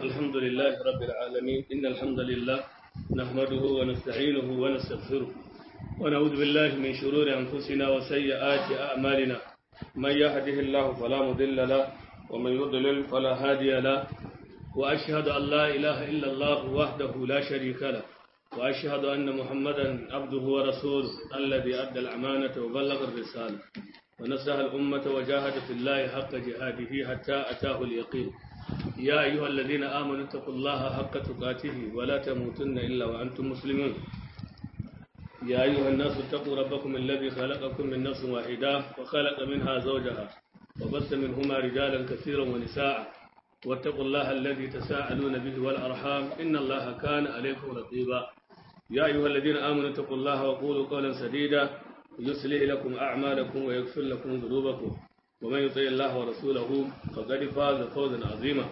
الحمد لله رب العالمين إن الحمد لله نحمده ونستعينه ونستغفره ونعوذ بالله من شرور أنفسنا وسيئات أعمالنا من يهده الله فلا مضل له ومن يضلل فلا هادي له وأشهد أن لا إله إلا الله وحده لا شريك له وأشهد أن محمدا عبده ورسوله الذي أدى الأمانة وبلغ الرسالة ونصح الأمة وجاهد في الله حق جهاده حتى أتاه اليقين يا أيها الذين آمنوا اتقوا الله حق تقاته ولا تموتن إلا وأنتم مسلمون يا أيها الناس اتقوا ربكم الذي خلقكم من نفس واحدة وخلق منها زوجها وبث منهما رجالا كثيرا ونساء واتقوا الله الذي تساءلون به والأرحام إن الله كان عليكم رقيبا يا أيها الذين آمنوا اتقوا الله وقولوا قولا سديدا يصلح لكم أعمالكم ويغفر لكم ذنوبكم ومن يطيع الله ورسوله فقد فاز فوزا عظيما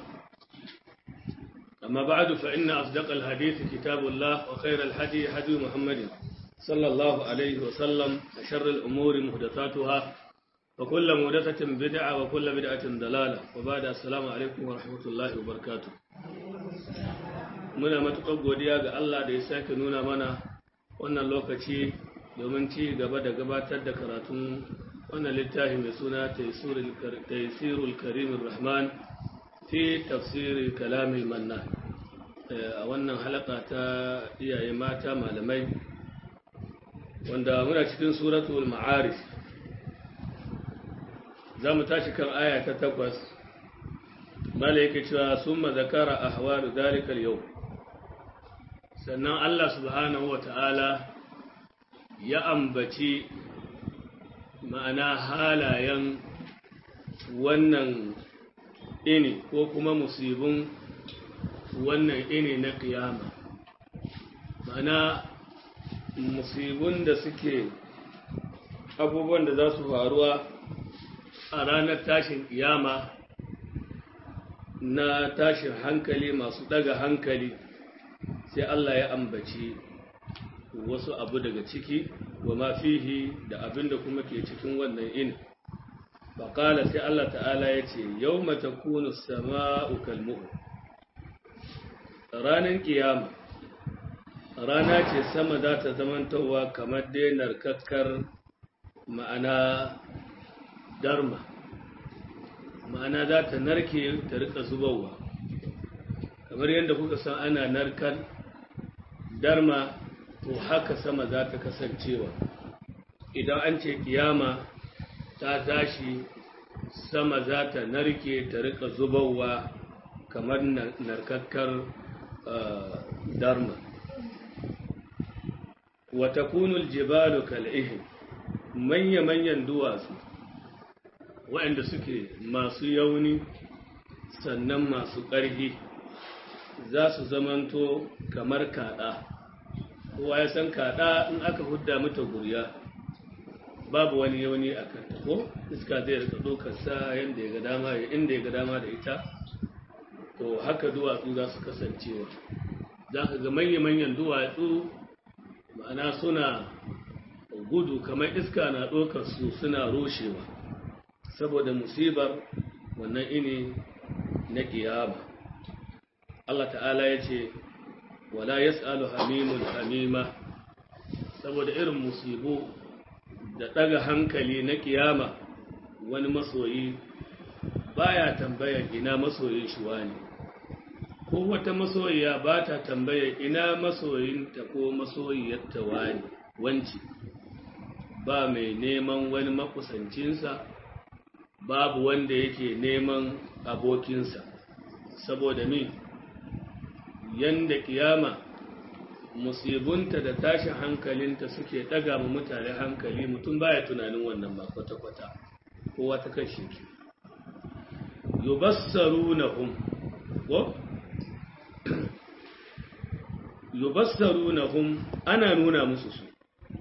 أما بعد فإن أصدق الحديث كتاب الله وخير الهدي هدي محمد صلى الله عليه وسلم وشر الأمور محدثاتها وكل محدثة بدعة وكل بدعة ضلالة وبعد السلام عليكم ورحمة الله وبركاته muna matuƙar godiya ga Allah da ya sake nuna mana wannan lokaci domin ci gaba da gabatar da karatun wannan littafi mai suna taisirul karimin rahman fi tafsiri kalamin manna a wannan halaka ta iyaye mata malamai wanda muna cikin suratul ma'arif za mu tashi kan aya ta takwas mala yake cewa sun mazakara a hawaru dalikar yau sannan allah subhanahu wa ta'ala ya ambaci ma'ana halayen wannan ini ko kuma musibin wannan ini na kiyama ma'ana musibin da suke abubuwan da za su faruwa a ranar tashin kiyama na tashin hankali masu daga hankali sai Allah ya ambaci wasu abu daga ciki wa ma fihi da abin da kuma ke cikin wannan in faƙala sai Allah ta'ala ya ce yau mata kunu sama'u kalmu'u ranar kiyama rana ce sama za ta zamantowa kamar denar kakkar ma'ana darma ma'ana za ta narke ta rika zubarwa kamar yadda kuka san ana narkar darma to haka sama za ta kasancewa idan an ce kiyama ta tashi sama za ta narke ta rika zubarwa kamar narkakkar darma wata kunul jibalu kal'ihin manya-manyan duwatsu waɗanda suke masu yauni sannan masu ƙarfi za su zamanto kamar kaɗa kowa ya san kaɗa in aka hudda mata gurya babu wani yauni a kanta ko iska zai rika ɗaukarsa yadda ya ga dama ya inda ya ga dama da ita to haka duwatsu za su kasancewa za ka ga manya-manyan duwatsu ma'ana suna gudu kamar iska na ɗaukar su suna roshewa saboda musibar wannan ini na kiyama Allah ta'ala ya ce wala yas'alu hamimun hamima saboda irin musibu da ɗaga hankali na kiyama wani masoyi baya tambaya ina masoyin shi wani ko wata masoyiya ba ta tambaya ina masoyinta ko masoyiyarta wani wanci ba mai neman wani makusancinsa babu wanda yake neman abokinsa saboda min yanda kiyama musibunta da tashin hankalinta suke daga ma mutane hankali mutum baya tunanin wannan ba kwata-kwata kowa ta kashe ki yubassarunahum ko yubassarunahum ana nuna musu su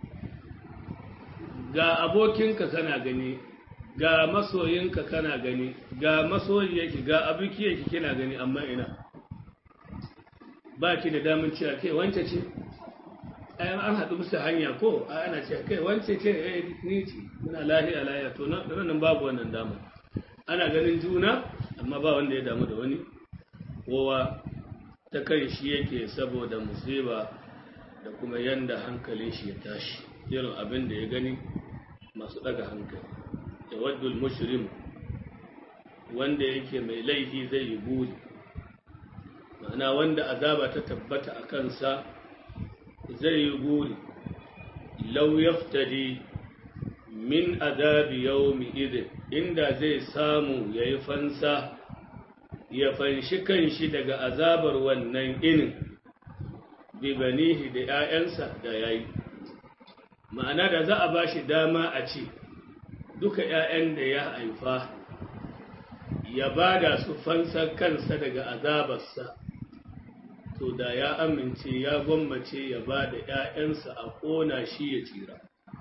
ga abokinka kana gani ga masoyinka kana gani ga masoyiyarki ga abokiyarki kina gani amma ina ba ki da damun cewa kai wance ce ayan an haɗu musu hanya ko ana cewa kai wance ce eh ni ce muna lahiya lahiya to nan babu wannan dama ana ganin juna amma ba wanda ya damu da wani kowa ta kan shi yake saboda musiba da kuma yanda hankalin shi ya tashi irin abin da ya gani masu daga hankali da waddul mushrim wanda yake mai laifi zai yi buri ma'ana wanda azaba ta tabbata a kansa zai yi buri lau yaftadi min azabi yawmi idin inda zai samu ya yi fansa ya fanshi kanshi daga azabar wannan inin bibanihi da ‘ya'yansa da ya yi ma'ana da za a ba shi dama a ce duka ‘ya'yan da ya haifa ya ba da su fansa kansa daga azabarsa to da ya amince ya gwammace ya ba da ‘ya'yansa a ƙona shi ya tsira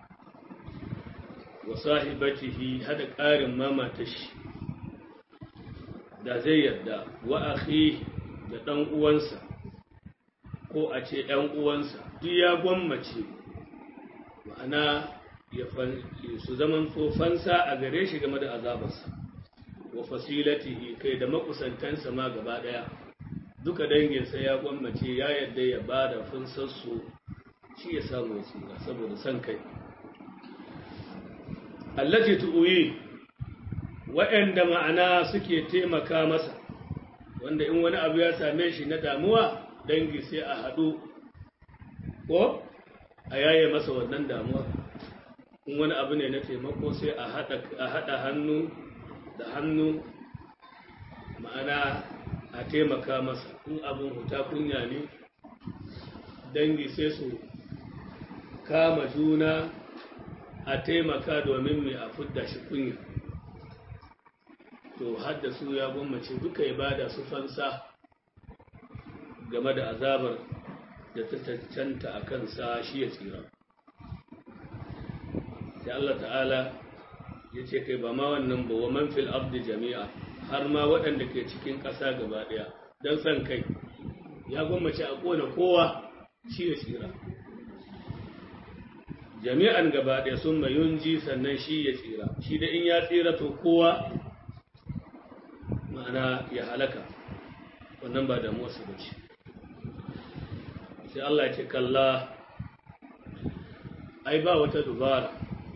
wa sahibatihi hada ƙarin mamata shi da zai yarda wa akhi da ɗan uwansa ko a ce ‘yan uwansa duk ya gwammace ma'ana su zaman fansa a gare shi game da azabarsa wa fasilatihi kai da makusantansa ma gaba ɗaya duka danginsa ya gwammace ya yarda ya ba da fansarsu shi ya samu tsira saboda son kai allati tu'uyi waɗanda ma'ana suke taimaka masa wanda in wani abu ya same shi na damuwa dangi sai a haɗu ko a yaye masa wannan damuwa in wani abu ne na taimako sai a haɗa hannu da hannu ma'ana a taimaka masa in abin huta kunya ne dangi sai su kama juna a taimaka domin mai a fudda shi kunya to hadda su ya gwammace duka ibada su fansa game da azabar da ta cancanta a kansa shi ya tsira sai Allah ta'ala ya ce kai ba ma wannan ba wa man fil abdi jami'a har ma waɗanda ke cikin ƙasa gaba ɗaya don san kai ya gwammace a ƙona kowa shi ya tsira jami'an gaba ɗaya sun mayunji sannan shi ya tsira shi da in ya tsira to kowa ma'ana ya halaka wannan ba damuwarsa ba ce sai Allah ce kalla ai ba wata dubara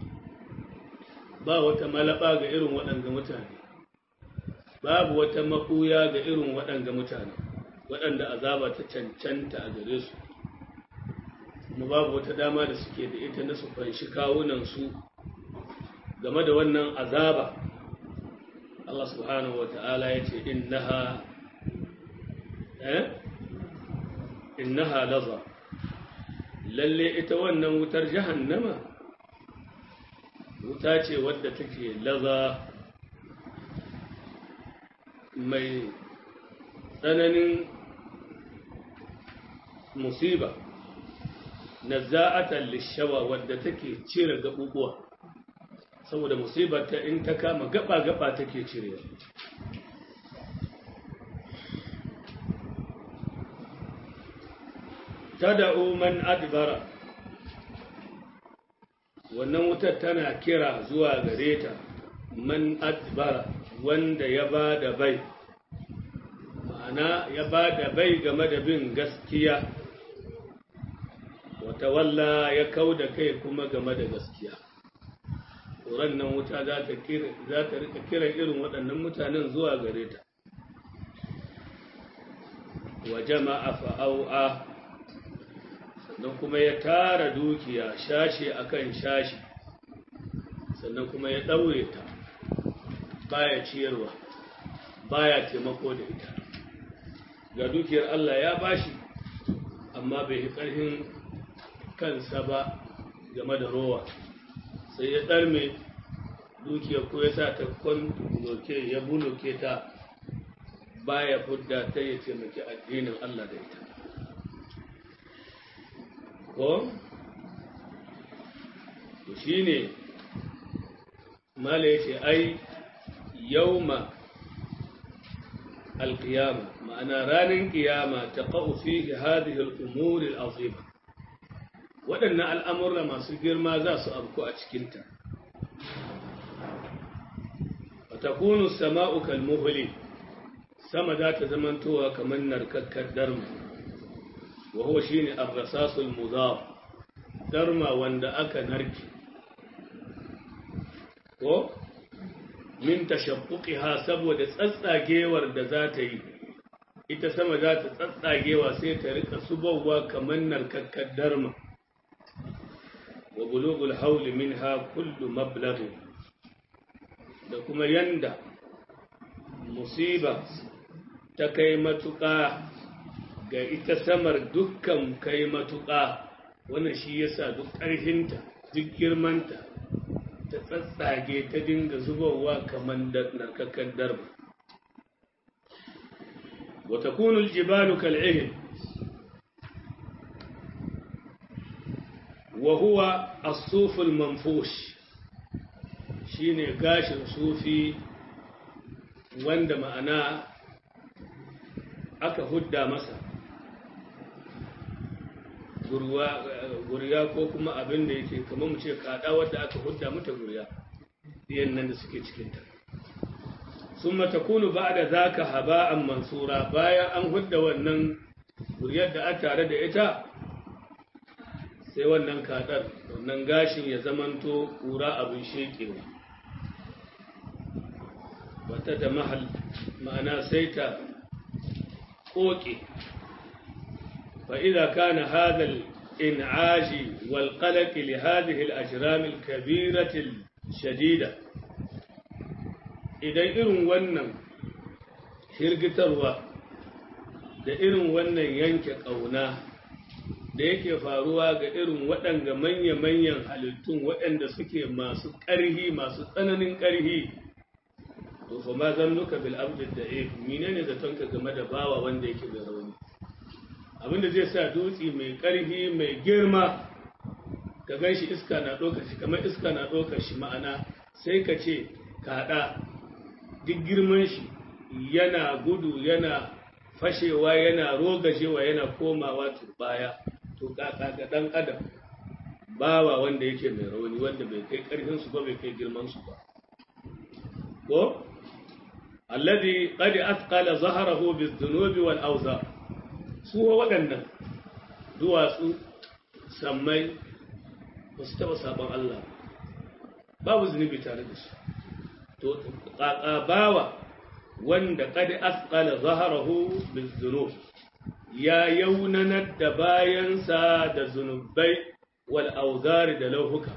ba wata malaba ga irin waɗanga mutane babu wata makuya ga irin waɗanga mutane waɗanda azaba ta cancanta a gare su kuma babu wata dama da suke da ita na su fanshi kawunansu game da wannan azaba Allah subhanahu wa ta'ala ya ce innaha eh innaha laza lalle ita wannan wutar jahannama wuta ce wadda take laza mai tsananin musiba nazza'atan lishawa wadda take cire gabubuwa saboda musibar ta in ta kama gaba-gaba take cire tada'u man adbara wannan wutar tana kira zuwa gare ta man adbara wanda ya ba da bai ma'ana ya ba da bai game da bin gaskiya wata walla ya kau da kai kuma game da gaskiya tsoron nan wuta za ta rika kiran irin waɗannan mutanen zuwa gare ta wa jama'a fa'au'a sannan kuma ya tara dukiya shashi akan shashi sannan kuma ya ɗaure ta baya ciyarwa baya taimako da ita ga dukiyar Allah ya bashi amma bai yi ƙarfin kansa ba game da rowa sai ya ɗarme dukiyar ko ya sa ta kwan ya buloke ta baya fudda ta ya taimaki addinin Allah da ita ko to shine mala yace ai yauma alqiyama ma'ana ranar qiyama taqa'u fihi hadhihi al-umur al-azima waɗannan al'amurra masu girma za su abku a cikinta wa takunu sama'u kalmuhli sama za ta zamantowa kamar narkakkar darma wa huwa shine ar-rasasul mudaf darma wanda aka narke ko min tashaqquqiha saboda tsatsagewar da za ta yi ita sama za ta tsatsagewa sai ta rika subawa kamar narkakkar darma wa bulugul hauli minha kullu mablaghi da kuma yanda musiba ta kai matuƙa ga ita samar dukkan kai matuƙa wannan shi yasa duk ƙarfinta duk girmanta ta tsatsage ta dinga zubowa kamar narkakkar darma وتكون الجبال كالعهن وهو الصوف المنفوش shine gashin sufi wanda ma'ana aka hudda masa gurya ko kuma abin da yake kamar mu ce kada wadda aka hudda mata gurya yan nan da suke cikinta ثم تكون بعد ذاك هباء منصورا bayan an hudda wannan guriyar da a tare da ita sai wannan kadar wannan gashin ya zamanto kura abin shekewa wata da mahal ma'ana sai ta koke فإذا كان هذا الإنعاج والقلق لهذه الأجرام الكبيرة الشديدة idan irin wannan hirgitarwa da irin wannan yanke ƙauna da yake faruwa ga irin waɗanga manya-manyan halittun waɗanda suke masu ƙarhi masu tsananin ƙarhi to fa ma zan nuka bil abdul da if menene zaton ka game da bawa wanda yake da rauni abinda zai sa dutse mai ƙarhi mai girma ka gan shi iska na ɗaukar shi kamar iska na ɗaukar shi ma'ana sai ka ce kaɗa duk girman shi yana gudu yana fashewa yana rogajewa yana komawa turbaya to kaka ga dan adam bawa wanda yake mai rauni wanda bai kai karfin su ba bai kai girman su ba ko alladhi qad athqala zahrahu biz-dhunubi wal awza su waɗannan duwatsu sammai ba su taɓa sabon Allah babu zunubi tare da su to bawa wanda kad asqala zaharahu bizunub ya yaunanar da bayansa da zunubai wal auzari da lauhuka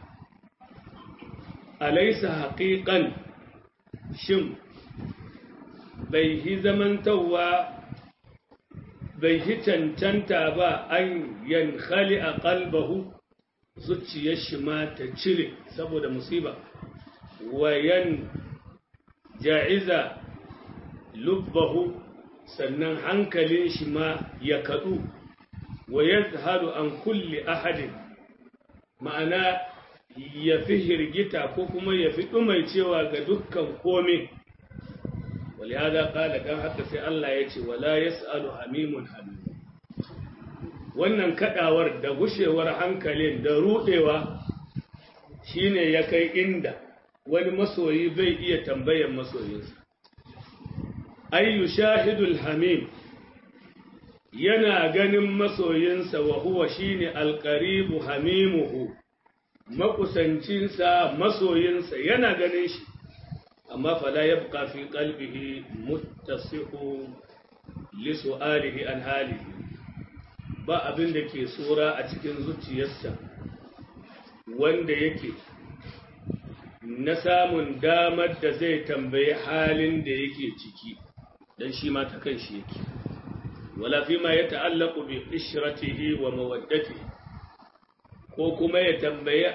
alaysa haqiqan shin bai hi zamantawa bai hi cancanta ba an yankhali a qalbahu zuciyar shi ma ta cire saboda musiba wayan ja'iza lubbahu sannan hankalin shi ma ya kaɗu wa yazharu an kulli ahadin ma'ana ya fi hirgita ko kuma ya fi ɗumaicewa ga dukkan komai walihada ƙala don haka sai Allah ya ce wala yas'alu hamimun hamim wannan kaɗawar da gushewar hankalin da ruɗewa shine ya kai inda wani masoyi bai iya tambayan masoyinsa ay yushahidul hamim yana ganin masoyinsa wa huwa shine alqaribu hamimuhu makusancinsa masoyinsa yana ganin shi amma fala yabqa fi qalbihi muttasihu li su'alihi an halihi ba abin da ke tsora a cikin zuciyarsa wanda yake na samun damar da zai tambayi halin da yake ciki dan shi ma ta kan shi yake wala fi ma ya ta'allaku bi ishratihi wa mawaddatihi ko kuma ya tambayi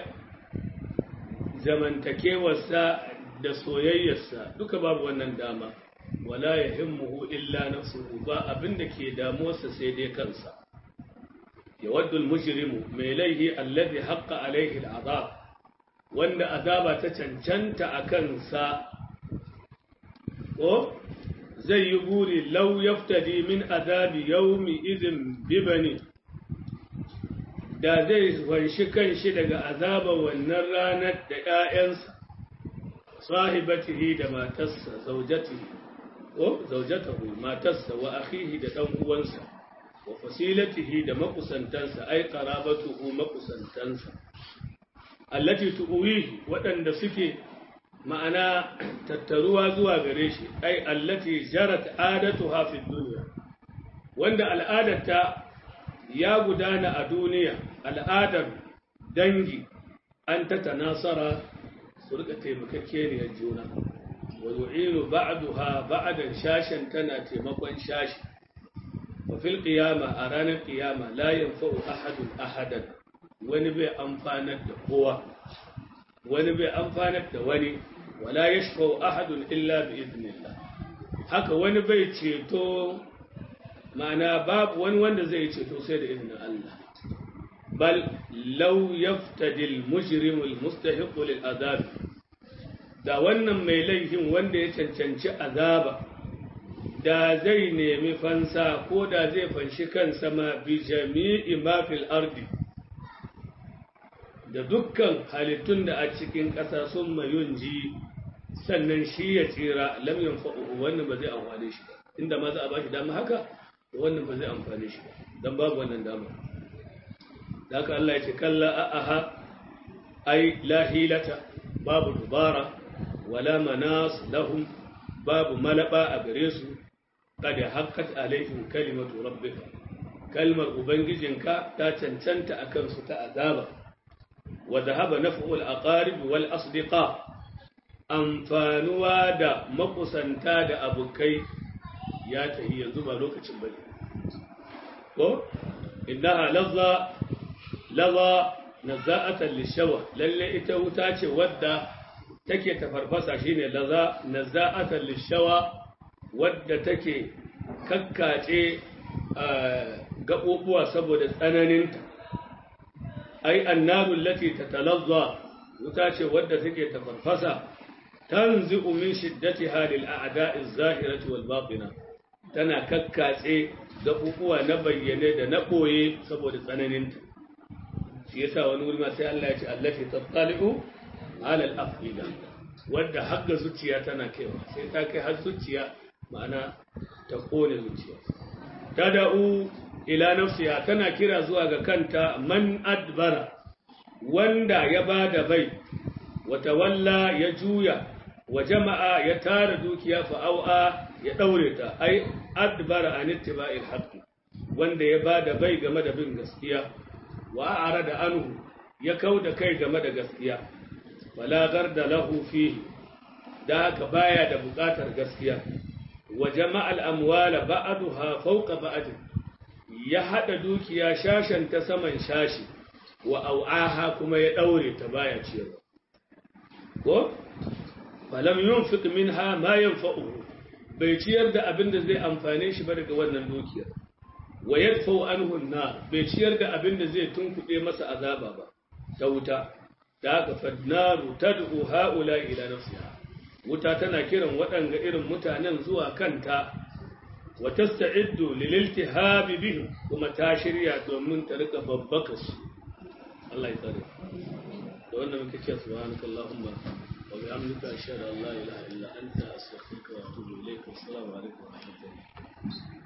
zamantakewarsa da soyayyarsa duka babu wannan dama wala yahimmuhu illa nafsuhu ba abin da ke damuwarsa sai dai kansa yawaddu al-mujrimu mai laihi alladhi haqqa alayhi al-azab wanda azaba ta cancanta a kansa ko zai yi buri lau yaftadi min azabi yaumi izin bibani da zai wanshi kanshi daga azaba wannan ranar da ‘ya'yansa sahibatihi da matarsa zaujatihi ko zaujatahu matarsa wa akhihi da dan uwansa wa fasilatihi da makusantansa ai qarabatuhu makusantansa allati tuwihi waɗanda suke ma'ana tattaruwa zuwa gare shi ai allati jarat adatuha fi dunya wanda al'adarta ya gudana a duniya al'adar dangi an ta tanasara su rika taimakakkeniyar juna wa yu'inu ba'daha ba'dan shashan tana taimakon shashi wa fil qiyama a ranar qiyama la yanfa'u ahadun ahadan wani bai amfanar da kowa wani bai amfanar da wani wala yashfa'u ahadun illa bi idnillah haka wani bai ceto ma'ana babu wani wanda zai ceto sai da izinin Allah bal law yaftadi al-mujrimu al-mustahiqu lil azab da wannan mai laifin wanda ya cancanci azaba da zai nemi fansa ko da zai fanshi kansa ma bi jami'i ma fil ardi da dukkan halittun da a cikin ƙasa sun mayun ji sannan shi ya tsira lam yanfa'u wannan ba zai amfane shi ba inda ma za a bashi dama haka wannan ba zai amfane shi ba dan babu wannan dama da haka Allah ya ce kalla a'aha ai la hilata babu dubara wala manas lahum babu malaba a gare su kada haqqat alaihim kalimatu rabbika kalmar ubangijinka ta cancanta akan su ta azaba wa dhahaba naf'u al-aqarib wal asdiqa amfanuwa da makusanta da abokai ya tahi yanzu ba lokacin bane ko innaha lazza laza nazza'atan lishawa lalle ita wuta ce wadda take tafarfasa shine laza nazza'atan lishawa wadda take kakkace gaɓoɓuwa saboda tsananinta ai annabu lati tatalazza wuta ce wadda take tafarfasa tanzi'u min shiddatiha lil a'da'i az-zahirati wal batina tana kakkace gaɓoɓuwa na bayyane da na ɓoye saboda tsananinta shi yasa wani wuri ma sai Allah ya ce allati tattali'u ala al-afida wanda hagga zuciya tana kaiwa sai ta kai har zuciya ma'ana ta kone zuciya tada'u ila nafsiha tana kira zuwa ga kanta man adbara wanda ya bada bai wa tawalla ya juya wa jama'a ya tara dukiya fa au'a ya daure ta ai adbara an ittiba'il haqqi wanda ya bada bai game da bin gaskiya wa arada anhu ya kauda kai game da gaskiya wala garda lahu fihi da haka baya da bukatar gaskiya wa jama'al amwala ba'daha fawqa ba'd ya hada dukiya shashan ta saman shashi wa au'aha kuma ya daure ta baya ciyarwa ko falam yunfiq minha ma yanfa'uhu bai ciyar da abin da zai amfane shi ba daga wannan dukiyar wa yadfau anhu an-nar bai ciyar da abin da zai tunkuɗe masa azaba ba ta wuta da haka fadnaru tad'u haula ila nafsiha wuta tana kiran waɗanga irin mutanen zuwa kanta wa tasta'iddu lil iltihabi bihim kuma ta shirya domin ta rika babbaka su Allah ya tsare da wannan muke cewa subhanakallahumma wa bihamdika ashhadu an la ilaha illa anta astaghfiruka wa atubu ilayk assalamu alaikum wa rahmatullahi